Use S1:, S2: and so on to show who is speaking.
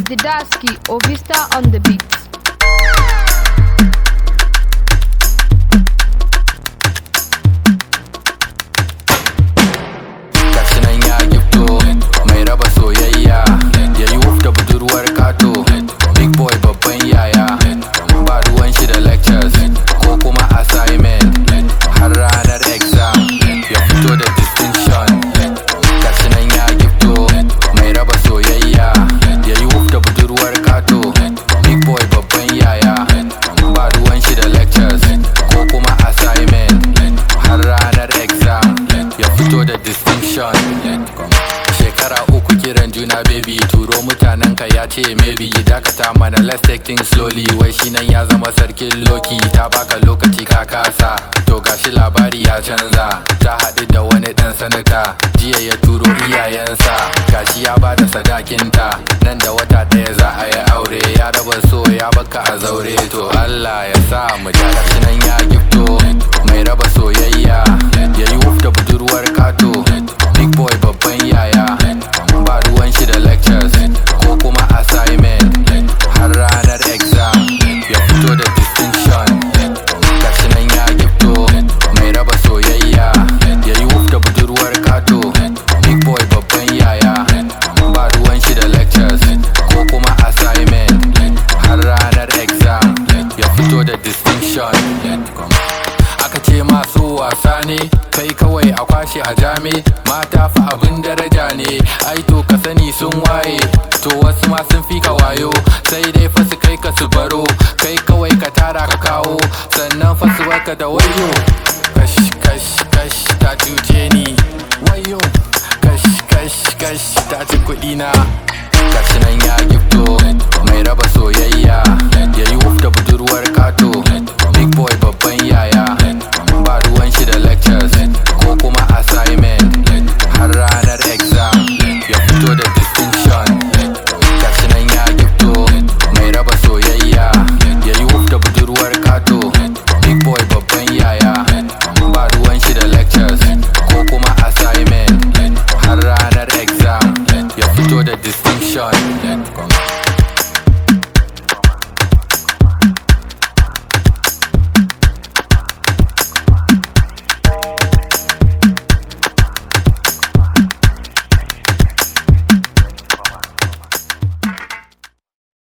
S1: Didaski Ovista on the beat.
S2: gashi nan ya gifto mai raba soyayya ya yi wuf da budurwar kato big boy babban yaya ba ruwan shi da lectures ko kuma assignment har ranar exam ya fito da distinction gashi nan ya gifto mai raba soyayya ya yi wuf da budurwar kato big boy babban yaya ba ruwan shi da lectures ko kuma assignment har ranar exam ya fito da distinction shekara uku kiran juna baby turo mutanen ka ya ce maybe dakata mana let's take things slowly wai shi nan ya zama sarkin loki ta baka lokaci ka kasa to gashi labari ya canza ta haɗu da wani ɗan sanata jiya ya turo iyayensa gashi ya bada sadakinta nan da wata ɗaya za a yi aure ya raba so ya baka a zaure to Allah ya sa mu da gashi nan ya gifto mai raba soyayya ya yi wuf da budurwar kato big boy babban yaya ba ruwan shi da lectures ko kuma assignment har ranar exam ya fito da distinction gashi nan ya gifto mai raba soyayya ya yi wuf da budurwar kato big boy babban yaya ba ruwan shi da lectures ko kuma assignment har ranar exam ya fito da distinction aka ce masu wasa ne kai kawai a kwashe a jami mata fa abin daraja ne ai to ka sani sun waye to wasu ma sun fi ka wayo sai dai fa su kai ka su baro kai kawai ka tara ka kawo sannan fa su baka da wayo kash kash kash ta cuce ni wayo kash kash kash ta ci kuɗi na gashi nan ya